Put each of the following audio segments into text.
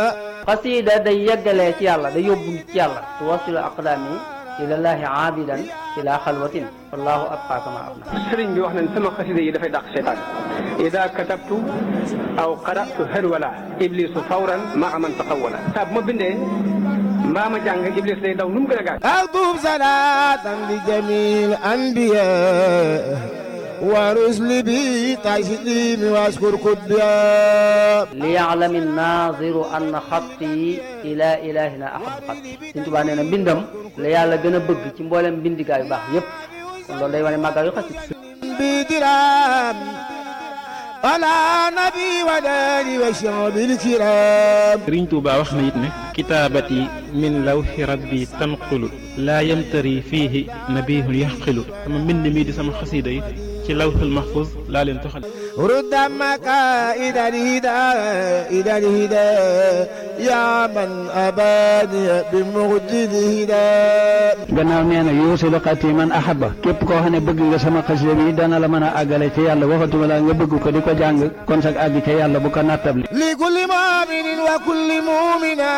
xasiida day yeggalee ci yàlla day yóbbu ci yàlla tuwasilu aqdaami ilallaahi aabidan ila xalwatin wallahu abqa kama abna sëriñ bi wax nañ sama xasida yi dafay dàq seytaan ida katabtu aw qaratu harwala iblisu fawran maa man taxawala saa bu ma bindee mbaa ma jàng iblis day daw nu mu gën a gaaw أكتب صلاة لجميع الأنبياء ورسل بي تسليم واشكر كبيا liyaalami naaziru anna xatti ila ilahina ahab xatti Sëriñ Tuubaa nee na mbindam la yàlla gën a bëgg ci mboolem mbindigaa yu baax yépp kon loolu day wane màggal yu xasit بدرام على نبي وداني وشعب الكرام sëriñ Tuuba wax na it ne kitaabati min lawxi rabbi tanqulu laa yamtari fiihi nabihun yaxqilu sama mbind mi di sama xasiida yi ci lawxul mahfuz laa leen toxal رد مكائد الهدى إلى الهدى يا من أباني بمجد الهدى gannaaw nee na yuusilu xati man ahaba képp koo xam ne bëgg nga sama xasida bi dana la mën a àggale ci yàlla waxatuma la nga bëgg ko di ko jàng kon sag àgg ca yàlla bu ko nattable لكل مؤمن وكل مؤمنة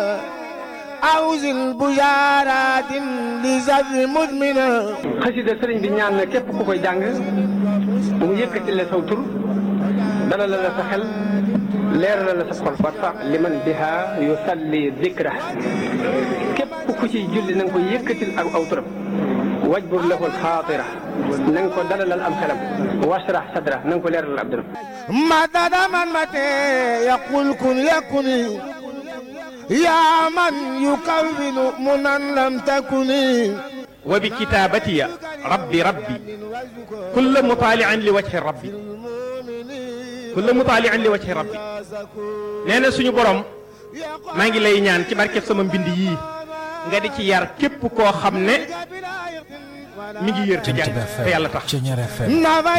أوزن بشارات لزر مدمنة xasida sëriñ bi ñaan na képp ku koy jàng bu mu yëkkati la saw tur dala la la sa xel leeral la sa xol warfa liman biha yusalli dikra képp ku ciy julli na nga ko yëkkatil ak aw turam wajbur lahu alxaatira na nga ko dalalal am xelam washrah sadra na nga ko leeralal ab dëram مدد من متى يقول كن يكن يا من يكون منا لم تكن wa bi kitaabatiya rabbi rabbi kulla mutaalian li wajhi rabbi kulla mutaalian li wajhi rabbi nee na suñu borom maa ngi lay ñaan ci barkeb sama mbind yii nga di ci yar képp koo xam ne mi ngi yër te jàng te yàlla tax نفى